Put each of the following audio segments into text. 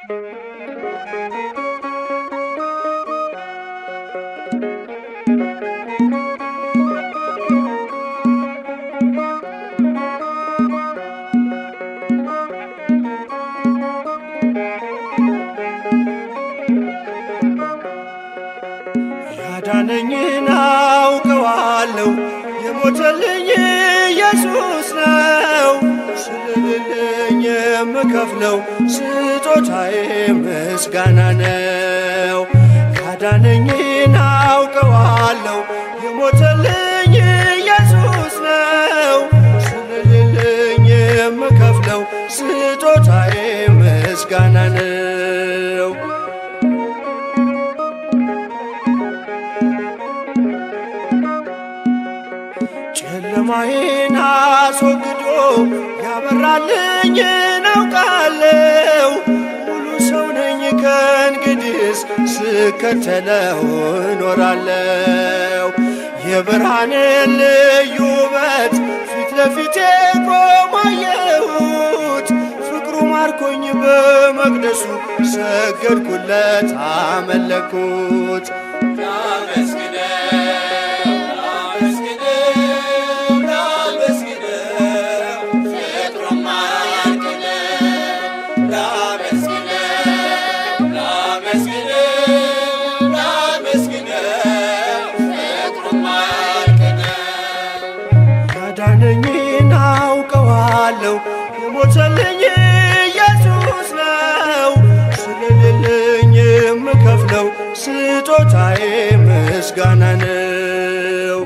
ያዳነኝን አውቀዋለሁ የሞተልኝ ኢየሱስ ነው። ስለሌለኝ የምከፍለው ስጦታዬ ምስጋና ነው። ያዳነኝን አውቀዋለሁ የሞተልኝ ኢየሱስ ነው። ስለሌለኝ የምከፍለው ስጦታዬ ምስጋና ነው። ጨለማዬን አስወግዶ ያበራልኝን አውቃለሁ። ሙሉ ሰው ነኝ ከእንግዲህስ ስከተለው እኖራለሁ። የብርሃንን ልዩ ውበት ፊት ለፊቴ ቆሞ አየሁት። ፍቅሩ ማርኮኝ በመቅደሱ ሰገድኩለት፣ አመለኩት። ያዳነኝን አውቀዋለሁ የሞተልኝ ኢየሱስ ነው። ስለሌለኝ የምከፍለው ስጦታዬ ምስጋና ነው።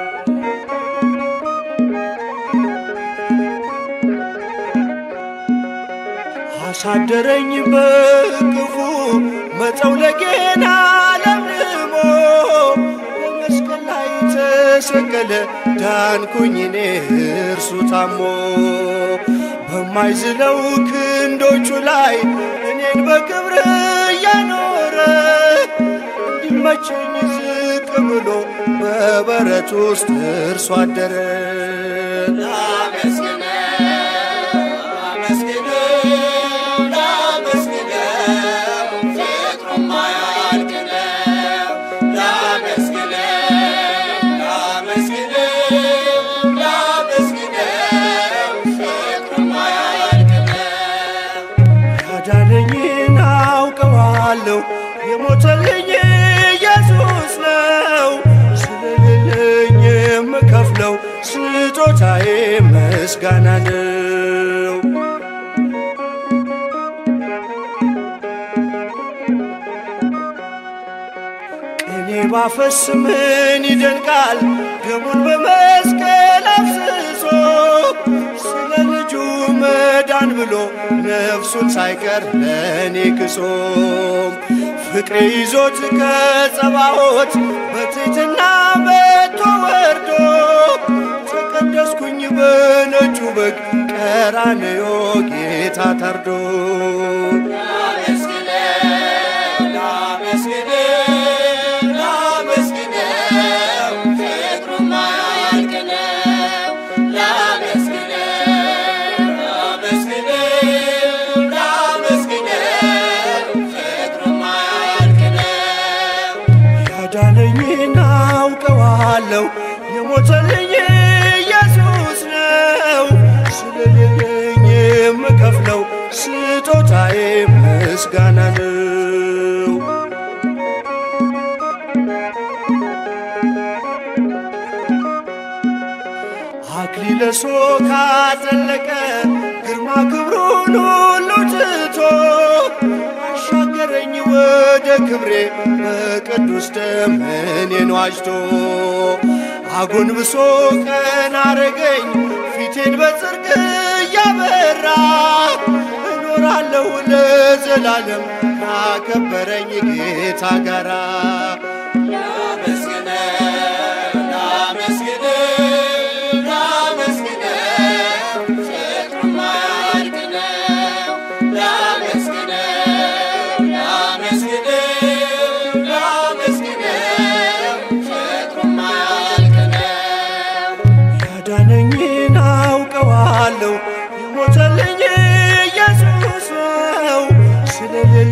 አሳደረኝ በቅፉ መጠውለጌን አለምልሞ በመስቀል ላይ ተሰቀለ ዳንኩኝ እኔ እርሱ ታሞ በማይዝለው ክንዶቹ ላይ እኔን በክብር እያኖረ እንዲመቸኝ ዝቅ ብሎ በበረት ውስጥ እርሱ አደረ። ያዳነኝን አውቀዋለሁ የሞተልኝ ኢየሱስ ነው። ስለሌለኝ የምከፍለው ስጦታዬ ምስጋና ነው። ቅኔ ባፈስ ምን ይደንቃል ደሙን በመስቀል አፍስሶ ስለ ልጁ መዳን ብሎ ነፍሱን ሳይቀር ለእኔ ክሶ ፍቅሬ ይዞት ከጸባዖት በትሕትና መጥቶ ወርዶ ተቀደስኩኝ በነጩ በግ ቀራንዮ ጌታ ታርዶ ያዳነኝን አውቀዋለሁ የሞተልኝ ኢየሱስ ነው። ስለሌለኝ የምከፍለው ስጦታዬ ምስጋና ነው። አክሊለ ሦክ አጠለቀ ግርማ ክብሩን ሁሉ ትቶ አሻገረኝ ወደ ክብሬ በቅዱስ ደም እኔን ዋጅቶ አጎንብሶ ቀና አረገኝ ፊቴን በጽድቅ እያበራ እኖራለሁ ለዘላለም ካከበረኝ ጌታ ጋራ ያዳነኝን አውቀዋለሁ የሞተልኝ ኢየሱስ ነው። ስለሌለኝ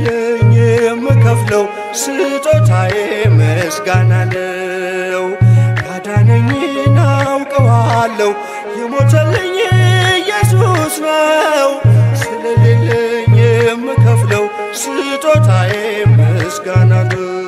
ስጦታዬ ምስጋና ነው። ያዳነኝን አውቀዋለሁ የሞተልኝ ኢየሱስ ነው። ስለሌለኝ የምከፍለው ስጦታዬ ምስጋና ነው።